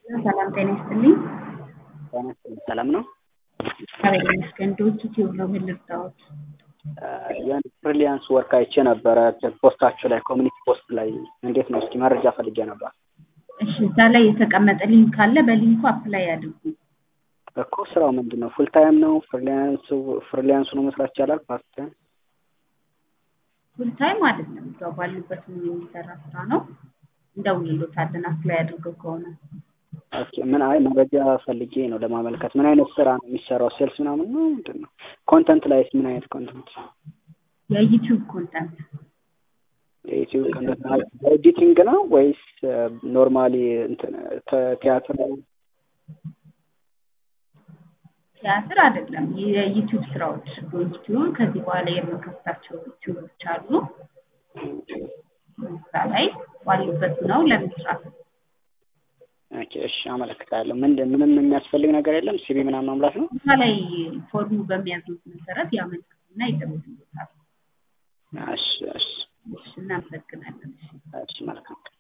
ሰላም ጤና ይስጥልኝ። ጤና ይስጥልኝ። ሰላም ነው? እግዚአብሔር ይመስገን። ዶንኪ ቲዩብ ነው። ምን ልርዳዎት? የአንድ ፍሪላንስ ወርክ አይቼ ነበረ ፖስታችሁ ላይ ኮሚኒቲ ፖስት ላይ እንዴት ነው? እስኪ መረጃ ፈልጌ ነበር። እሺ፣ እዛ ላይ የተቀመጠ ሊንክ አለ። በሊንኩ አፕላይ አድርጉ። እኮ ስራው ምንድን ነው? ፉል ታይም ነው? ፍሪላንስ ፍሪላንስ ነው መስራት ይቻላል? ፓርት ታይም ፉል ታይም አይደለም። እዛው ባሉበት የሚሰራ ስራ ነው። እንደውልሎታለን አፕላይ አድርገው ከሆነ ኦኬ። ምን አይ መረጃ ፈልጌ ነው ለማመልከት። ምን አይነት ስራ ነው የሚሰራው? ሴልስ ምናምን ነው ምንድን ነው? ኮንተንት ላይስ ምን አይነት ኮንተንት? የዩቲዩብ ኮንተንት የዩቲዩብ ኮንተንት ኤዲቲንግ ነው ወይስ ኖርማሊ እንትን ቲያትር ነው? ቲያትር አይደለም። የዩቲዩብ ስራዎች ዩቲዩብ ከዚህ በኋላ የምንከፍታቸው ዩቲዩቦች አሉ። እዛ ላይ ባሉበት ነው ለመስራት ኦኬ፣ እሺ፣ አመለክታለሁ። ምንድን ምንም የሚያስፈልግ ነገር የለም። ሲቪ ምናምን መሙላት ነው። እዛ ላይ ፎርሙ በሚያዙት መሰረት ያመልክቱና ይደውሉታል። እሺ፣ እሺ፣ እሺ፣ እናመሰግናለን። እሺ፣ መልካም